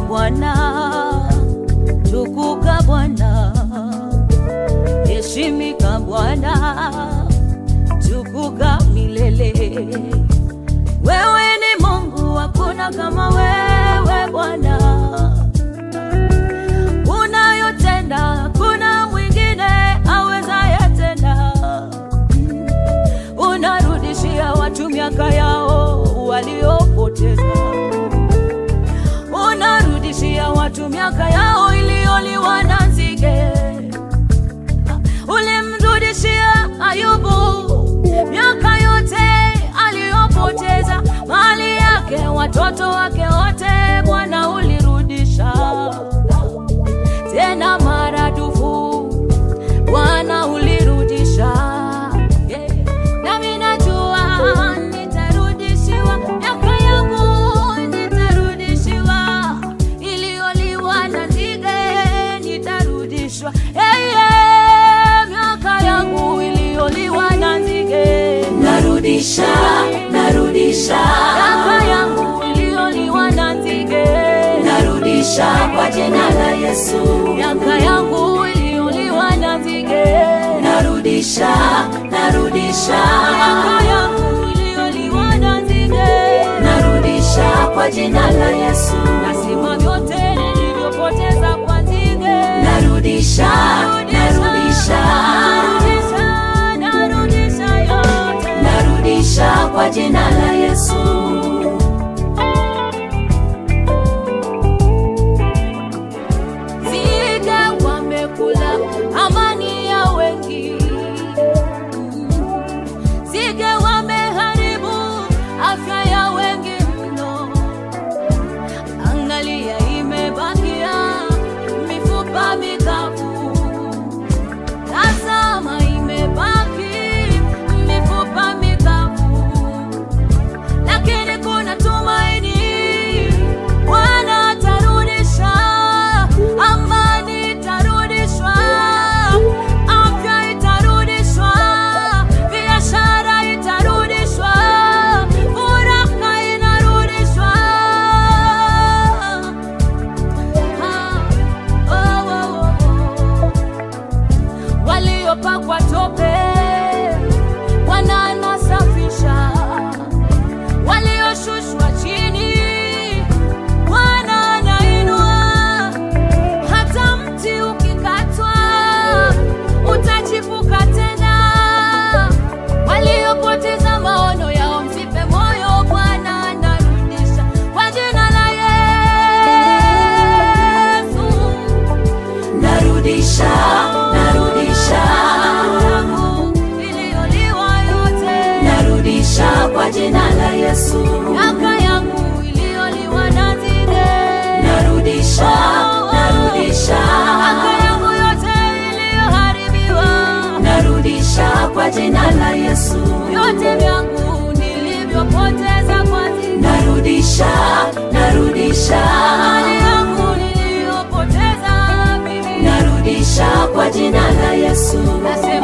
Bwana, tukuka Bwana, heshimika Bwana, tukuka milele. Wewe ni Mungu, hakuna kama wewe Bwana. Unayotenda hakuna mwingine awezaye tena. Unarudishia watu miaka yao waliopoteza unarudishia watu miaka yao iliyoliwa na nzige. Ulimrudishia Ayubu miaka yote aliyopoteza, mali yake, watoto wake wote, Bwana ulirudisha tena maradufu, Bwana ulirudisha. Yeah. Nami najua nitarudishiwa miaka yangu, nitarudishiwa iliyoliwa na nzige, nitarudishwa hey, yeah. miaka yangu iliyoliwa na nzige, narudisha narudisha miaka yangu iliyoliwa na nzige, narudisha kwa jina la Yesu miaka yangu iliyoliwa na nzige, narudisha narudisha miaka yangu iliyoliwa na nzige narudisha kwa jina la Yesu nasima vyote nilivyopoteza kwa nzige narudisha narudisha narudisha narudisha yote narudisha kwa jina la Yesu nzige wamekula amani ya wengi nzige wameharibu afya ya wengi mno angalia imebakia mifupa mikavu tazama imebaki mifupa mikavu lakini kuna tumaini bwana atarudisha amani itarudishwa afya itarudishwa biashara itarudishwa furaha inarudishwa Ah, oh, oh, oh, oh waliopakwa tope Bwana anasafisha, walioshushwa chini Bwana anainua. Hata mti ukikatwa utachipuka tena. Waliopoteza maono yao msife moyo, Bwana anarudisha kwa jina la Yesu. narudisha narudisha yangu iliyoliwa yote, narudisha kwa jina la Yesu miaka yangu iliyoliwa na nzige, narudisha narudisha miaka yangu yote iliyoharibiwa, narudisha kwa jina la Yesu vyote vyangu nilivyopoteza kwa nzige, narudisha narudisha mali yangu niliyopoteza mimi, narudisha kwa jina la Yesu nasema